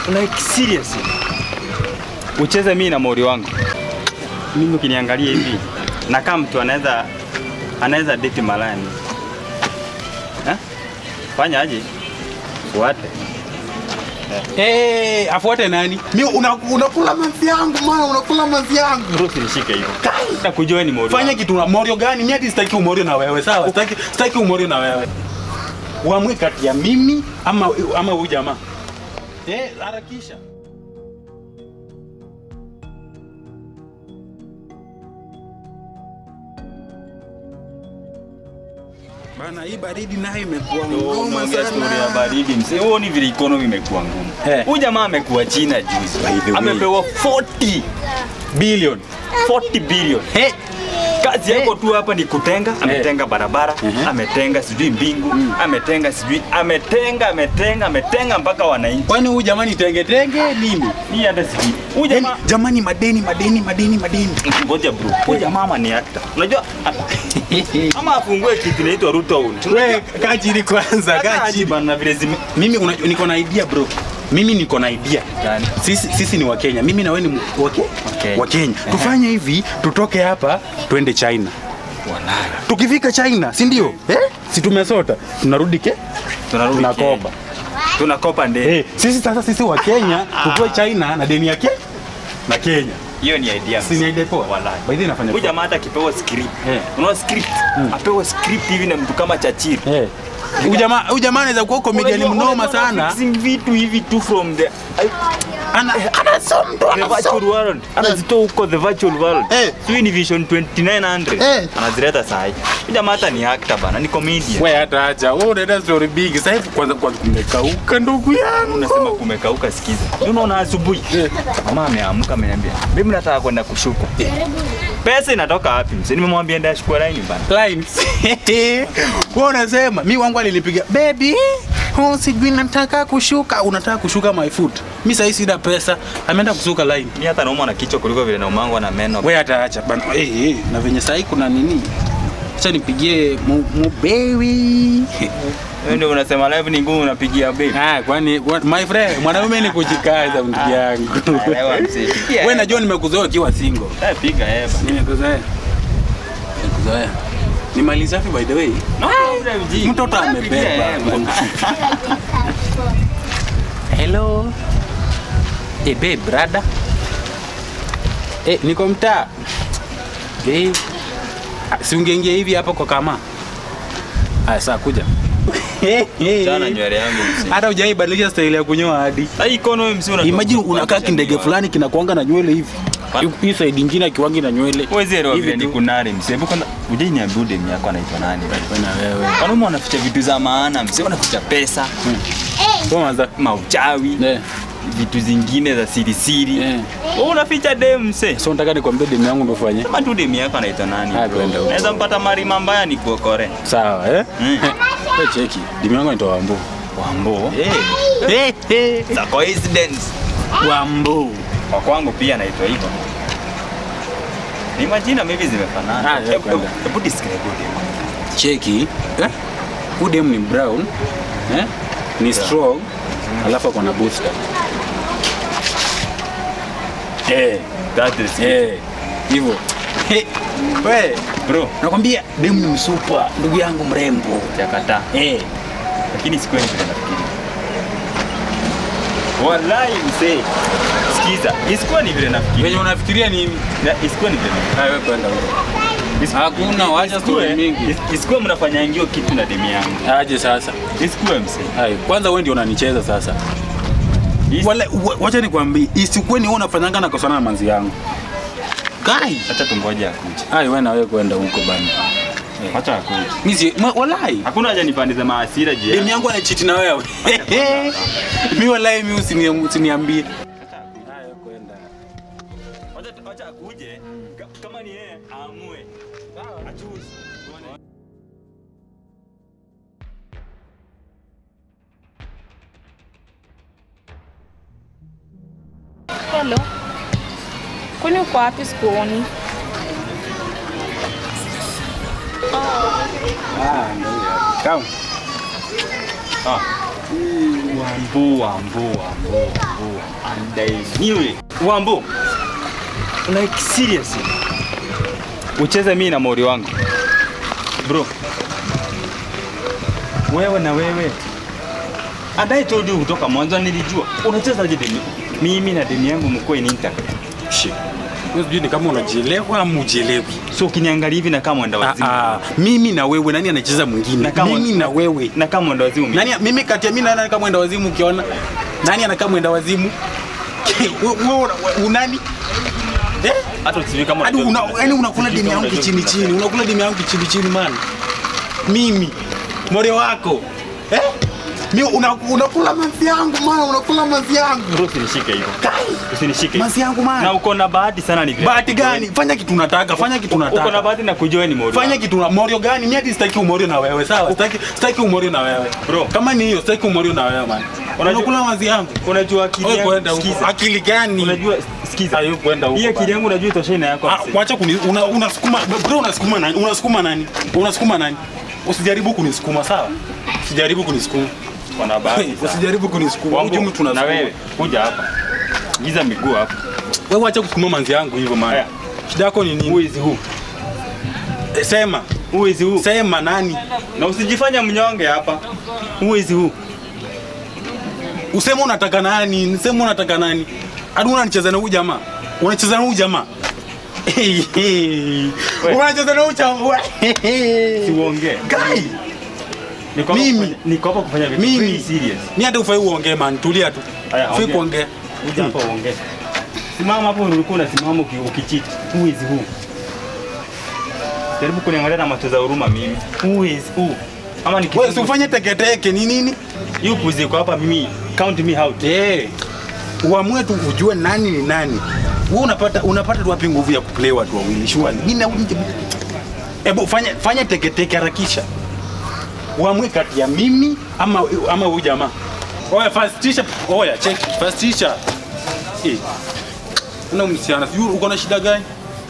like seriously ucheze mimi na mori wangu mimi ukiniangalia hivi na kama mtu anaweza anaweza date malaya mimi eh? fanya aje fuate Eh, afuate nani? Mimi una, unakula mazi yangu maana unakula mazi yangu. bro usinishike hivyo nakujua ni mori Fanya wangu. kitu na morio gani? Mimi hadi sitaki umorio na wewe, sawa? Sitaki sitaki umorio na wewe. Uamue kati ya mimi ama ama huyu jamaa. Eh, harakisha. Bana, hii baridi nayo imekuwa ngoma Umeongea story ya sana. baridi mzee, huoni vile economy imekuwa ngumu. Eh. Huyu jamaa amekuwa China juzi, By the way. amepewa 40 billion 40 billion. Hey, Kazi yako tu hapa ni kutenga, ametenga barabara, Mhm. ametenga sijui mbingu, ametenga sijui, ametenga, ametenga, ametenga mpaka wananchi. kwani huyu jamani tenge tenge nini? Hii hata sijui. Huyu Yaani, jamaa jamani madeni madeni madeni madeni. ngoja bro, huyu jamaa ama ni actor. Unajua a- ama afungue kitu inaitwa Ruto Own. Wewe kaa chini kwanza, kaa Hata chini. bana vile zime Mimi una- niko na idea bro. Mimi niko na idea. Gani? Sisi, sisi ni Wakenya. Mimi na wewe ni wa Ke- Wakenya. wa Kenya. Tufanye hivi, tutoke hapa twende China. Walai. Tukifika China, si ndio? Eh? Si tumesota. Tunarudi ke? Tunarudi Tunakopa. Kenya. Tunakopa ndege. Eh, sisi sasa sisi wa Kenya tutoe China na deni yake na Kenya. Hiyo ni idea. Si ni idea poa? Walai. By the way nafanya Huyu poa. jamaa hata akipewa script. Eh. Unaona script? Apewe script hivi na mtu kama Chachiri. Eh. Huyu jamaa huyu jamaa anaweza kuwa comedian Unajua- mnoma unajua sana. fixing vitu hivi tu from the Ana anasoma mtu the virtual world. Anazitoa huko the virtual world. Eh. Sio ni Vision 2900. Eh. Anazileta saa hii. Huyu jamaa hata ni actor bana, ni comedian. Wewe hata acha. Wewe unaenda story big. Sasa hivi kwanza kwanza kumekauka ndugu yangu. Unasema kumekauka, sikiza. Unaona asubuhi Eh. mama ameamka ameniambia, "Mimi nataka kwenda kushuka." Pesa inatoka wapi mzee? Nimemwambia ndio ashukue line bana. lines. Wewe unasema mi wangu alinipiga baby, oh, sijui nataka kushuka. Unataka kushuka my foot. Mi sasa sina pesa. Ameenda kusuka line. Mimi hata naumwa na kichwa kuliko vile naumangwa na meno. Wewe hata acha bana. Eh, eh, na venye sasa kuna nini? Acha nipigie mu, mu baby. Wewe ndio unasema live ni ngumu unapigia baby. Ah, kwani wa- my friend, mwanaume ni kujikaza ndugu yangu. Elewa mzee. Pigia Wewe heba. najua nimekuzoea ukiwa single. Eh, piga heba. Nimekuzoea. Nimekuzoea. Ni mali safi by the way. No problem, G. Mtoto Pigia amebeba. heba. Hello. Eh, babe, brother. Eh, niko mtaa. Eh. ah, Si ungeingia hivi hapa kwa kama. Aya, saa kuja. Chana nywele yangu mzee. Hata hujaibadilisha style ya kunyoa hadi. Sasa hii kono wewe mzee unatoka. Imagine unakaa kindege fulani kinakuanga na nywele hivi. Pa- Hii side ingine akiwangi na nywele. Wewe elewa Hivi vile ni tu. kunari mzee. Hebu kwanza uje niambie demu yako anaitwa nani? Bwana wewe. Wanaume wanaficha vitu za maana mzee, wanaficha pesa, Kwanza. mauchawi, Eh. vitu zingine za siri siri. Eh. Wewe unaficha demu mzee. So nataka nikwambie demu yangu ndo fanye. Kama tu demu yako anaitwa nani? Ah, bro? twende huko. Naweza mpata marima mbaya ni kuokore. Sawa, eh? Mm. Wewe cheki. Demu yangu anaitwa Wambo. Wambo. Eh. Eh, eh. Za coincidence. Wambo. Kwa kwangu pia anaitwa hivyo. Ni majina maybe zimefanana. Ah, yeah, Hebu- kwenda. Hebu describe huyo demu. cheki eh? Huyu dem ni brown eh? ni strong alafu ako na booster eh, That is it. eh, hivyo Eh, we Bro, nakwambia dem ni msupa ndugu yangu mrembo chakata. eh. Lakini sikuwa vile nafikiri. Wallahi mzee. Sikiza, isikuwa ni vile nafikiri. venye unafikiria nini Na isikuwa ni vile nafikiri. Ah, wewe kwenda huko Isiku- Hakuna, wacha isikuwe- story mingi. is- Isikuwe mnafanya ngio kitu na demu yangu. aje sasa Isikuwe mzee. Hai, kwanza wewe ndio unanicheza sasa Is- Wala, wa- wacha nikwambie isikuwe ni wewe unafanyanga na kosana na manzi yangu kai Acha tungoje akuje. ai wewe na wewe kwenda huko bana Acha akuje. mimi si ma- walai Hakuna haja nipandize maasira juu. demu yako. yangu anachiti na wewe mi walai mi usini- usiniambie Wacha wacha akuje. Ka- Kama ni yeye aamue. Achoose. Tuone. Hello. Kwani uko wapi sikuoni? Come. Ah. Wambu, Wambu, Wambu, Wambu. And I knew it. Wambu. Like seriously. Ucheze mimi na mori wangu. Bro. Wewe na wewe. And I told you kutoka mwanzo nilijua. Unachezaje demi? Mimi na demi yangu mko in intact. Shit. Wewe sijui ni kama unajielewa ama ujielewi. So ukiniangalia hivi na kama mwenda Ah, wazimu. ah, mimi na wewe nani anacheza mwingine? Na kama- Mimi na wewe. Na kama mwenda wazimu. mimi. Nani mimi kati ya mimi na nani kama mwenda wazimu ukiona? Nani anakaa mwenda wazimu? Wewe una- unani? Eh? Hata usijui kama Hadi unajua- una, yani unakula usijui demu kama yangu unajua chini vitu chini, unakula demu yangu chini chini man. Mimi more wako eh? Mimi una, unakula mazi yangu man, unakula mazi yangu. Bro, usinishike hivyo. Kai, Usinishike. mazi yangu man. Na uko na bahati sana ni vile. Bahati gani? Fanya kitu unataka, fanya kitu Uko na unataka. bahati na kujua ni mori. Fanya kitu na morio gani? Mimi hadi sitaki umorio na wewe, sawa? Sitaki sitaki umorio na wewe. Bro. Kama ni hiyo sitaki umorio na wewe man. Unajua- Unakula mazi yangu. Unajua akili Wewe yangu. kwenda huko. Sikiza. Akili gani? Unajua sikiza. Hayo kwenda huko. Hii akili bana. yangu unajua itoshei na yako. Ah, wacha kuni una, unasukuma bro unasukuma nani? Unasukuma nani? Unasukuma nani? Usijaribu kunisukuma sawa? Usijaribu kunisukuma. Kuna bahati. sana. Usijaribu kunisukuma. Wangu, Uje mtu na unasukuma. wewe kuja hapa. Giza miguu hapa. Wewe acha kusukuma manzi yangu hivyo man. Haya. Shida yako ni Who nini? is who? Eh, Sema. Who is who? Sema nani? Na usijifanya mnyonge hapa. Who is who? Useme unataka nani? Sema unataka nani? Hadi unanicheza na huyu jamaa. Unacheza na huyu jamaa. Hey, hey. We. Unacheza na huyu jamaa. Siuongee. Guy. Niko hapa Mimi. kufanya- Niko hapa kufanya vitu Mimi. very serious. Ni hata ufai uongee man, tulia tu. Haya, Ufai ongea. kuongea. Kuja hapa uongee. Simama hapo ulikuwa unasimama uki- ukichiti. Who is who? Jaribu kuniangalia na macho za huruma mimi. Who is who? Ama ni Wewe si ufanye teketeke ni nini? You puzi kwa hapa mimi count me out. Eh. Uamue tu ujue nani ni nani. Wewe unapata unapata tu wapi nguvu ya kuplay watu wawili shwari. Mimi na Hebu fanya fanya teketeke harakisha. Uamue kati ya mimi ama ama huyu jamaa. Oya first teacher. Oya check first teacher. Eh. Una msichana, sijui uko na shida gani?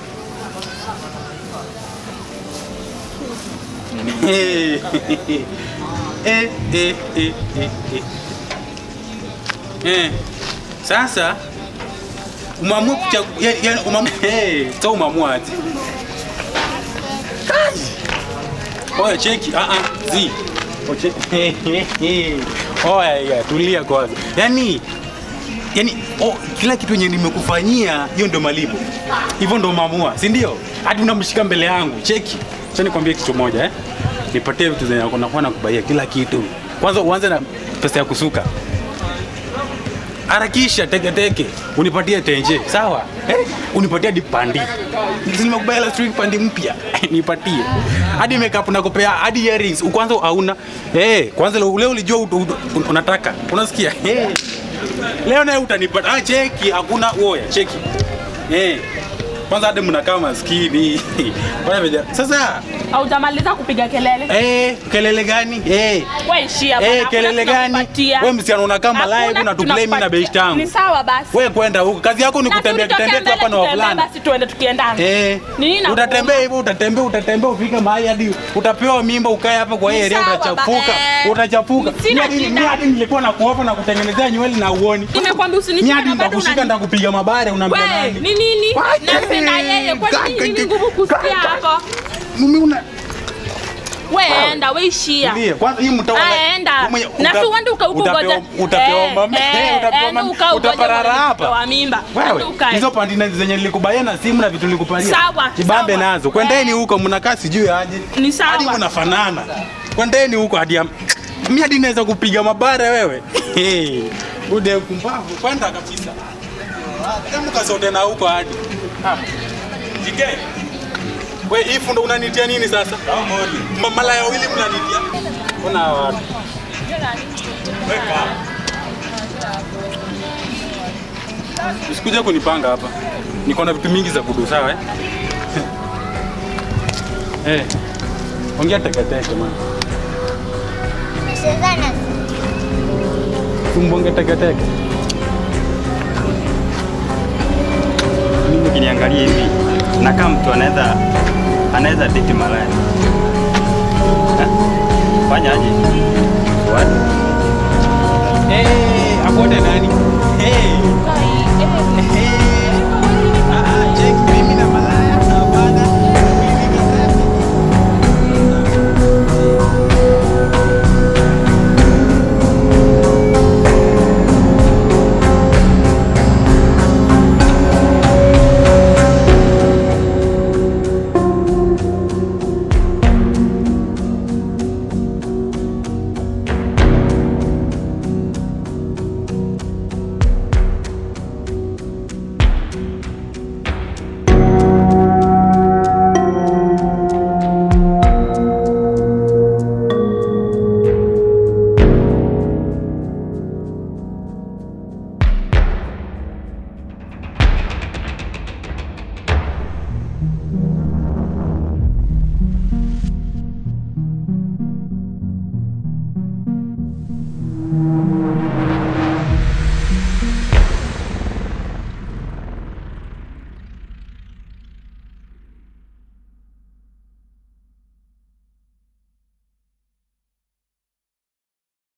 Eh, eh, eh, eh, eh, eh. Eh. Sasa umeamua kuchagua yani, yani umeamua eh, sasa umeamua aje? Kai. Oya cheki, ah ah, zi. Oche. Oya ya, tulia kwanza. Yaani yani oh, kila kitu yenye nimekufanyia hiyo ndio malipo. Hivyo ndio umeamua, si ndio? Hadi unamshika mbele yangu. Cheki. Acha nikwambie kitu moja eh. Nipatie vitu zenye nakuwa nakubaia kila kitu. Kwanza uanze na pesa ya kusuka harakisha teke teke unipatie tenje sawa eh? unipatie hadi pandi Si nimekubaya last week pandi mpya nipatie hadi makeup nakupea hadi earrings kwanza hauna eh kwanza leo leo ulijua ut- ut- unataka unasikia eh leo naye utanipata ah cheki hakuna oya cheki eh kwanza hadi mnakaa maskini Bwana veja- sasa Haujamaliza kupiga kelele. eh kelele gani eh Wewe ishia bana. Eh, hakuna kelele gani? tunakupatia. Wewe msichana unakaa malaya hivi Hakuna unatuplay mimi na tunakupatia. beshte yangu. Ni sawa basi. wewe kwenda huko kazi yako ni Na kutembea tulitokea kitembea tu hapa na mbele, tutembee wavulana Basi tuende tukiendana. Eh, Nini na utatembea hivyo utatembea utatembea ufike mahali hadi utapewa mimba ukae hapa kwa hii Ni area sawa, utachafuka ba- eh, utachafuka sina Mimi hadi- shida. mimi hadi nilikuwa na kuofa na kutengenezea nywele na uoni Nimekwambia usinishike mimi hadi na bado nitakushika unani- nitakupiga mabare unaambia Wewe, nani ni nini? Wache. Nampenda yeye. Kwani Kaka, nini ngumu kusikia kaka. hapo? mimi una Wewe enda, wewe ishia. Ndiye, kwanza hii mtawa Ah, enda. Mwenye- Na uta- si uende uka- uka utapewa- ugoje. utapewa Eh, mama- eh, eh, utapewa enda mama- uka ugoje utaparara mwenye hapa. kutoa mimba. Enda Wewe, ukae. hizo pandina zenye nilikubaya na simu na vitu nilikupatia. Sawa, Kibambe sawa. nazo. Kwendeni huko mnakaa sijui aje. Ni sawa. Hadi mnafanana. Kwendeni huko hadi am- mimi hadi naweza kupiga mabare wewe. Hey, Ude kumbavu kwenda kabisa. Hebu kasote na huko hadi. Ah. Jike. Wewe hii fundo unanitia nini sasa? Ma- Malaya wawili mnanitia. Kuna hawa watu. Weka. Usikuje kunipanga hapa. Niko na vitu mingi za kudu sawa eh? Eh. Ongea teketeke man. Chezana. Tumbonge teketeke. Mimi ukiniangalia hivi na kama mtu anaweza anaweza date malaya. Ha? Fanya aje? What? Eh, afuate nani?